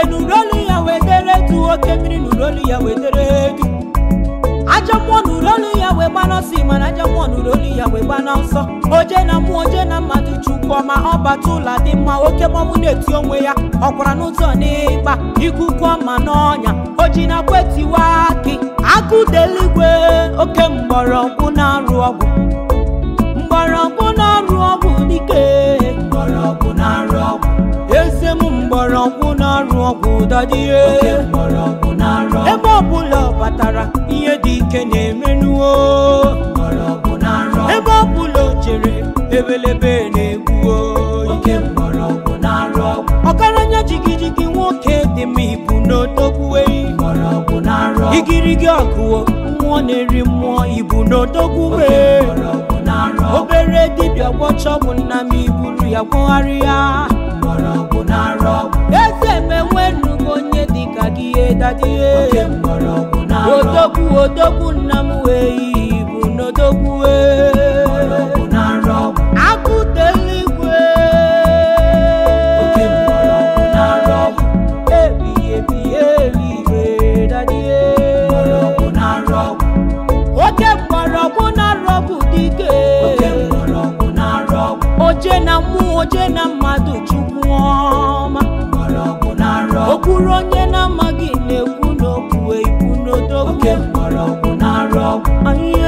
n'urolu ya wetara etu oke mmiri n'urolu ya wetara etu aja mmụọ n'urolu ya wee gbana ọsọ mana aja mmụọ n'urolu ya wee gbana ọsọ oje na mmụọ oje na mmadụ chukwu ọma ọ bata ụlọ dị mma oke mmọnwụ na-eti onwe ya ọkwara n'ụzọ n'ịgba ikuku ọma n'ọnya oji na kwetiwa akị akụdeligwe oke mgbọrọgwụ na-arụ ọgwụ mgbọrọgwụ na-arụ ọgwụ dike mgbọrọgwụ na-arụ ọgwụ eze m mgbọrọgwụ na-arụ ọgwụ dadie oke mgbọrọgwụ na-arụ ọgwụ ebe ọbụla ọ batara ihe dị ike na-emenuo mgbọrọgwụ na-arụ ọgwụ ebe ọbụla o jere ebelebe na-egbuo oke mgbọrọgwụ na-arụ ọgwụ ọgaranya jigijigi nwoke dị mma ibu n'odogwue mgbọrọgwụ na-arụ ọgwụ igirigi ọgụwo mmụọ na-eri mmụọ ibu n'odogwue mgbọrọgwụ na-arụ ọgwụ obere dibịa gwọcha ọgwụ nna m iburu ya gwọgharịa mgbọrọgwụ na-arụ ọgwụ eze menwenugo onye dịka gị edadie oke mgbọrọgwụ na-arụ ọgwụ odogwu odogwu nna m wee ibu n'odogwu mgbọrọgwụ na-arụ ọgwụ akụdeligwe oke mgbọrọgwụ na-arụ ọgwụ ebighị ebi eluigwe dadie mgbọrọgwụ na-arụ ọgwụ oke mgbọrọgwụ na-arụ ọgwụ dike oke mgbọrọgwụ na-arụ ọgwụ oje na mmụọ oje na mmadụ chukwu ọma mgbọrọgwụ na-arụ ọgwụ okwuru onye na-amaghị na-ekwu n'okwu ibu n'odogwu oke mgbọrọgwụ na-arụ ọgwụ ahịa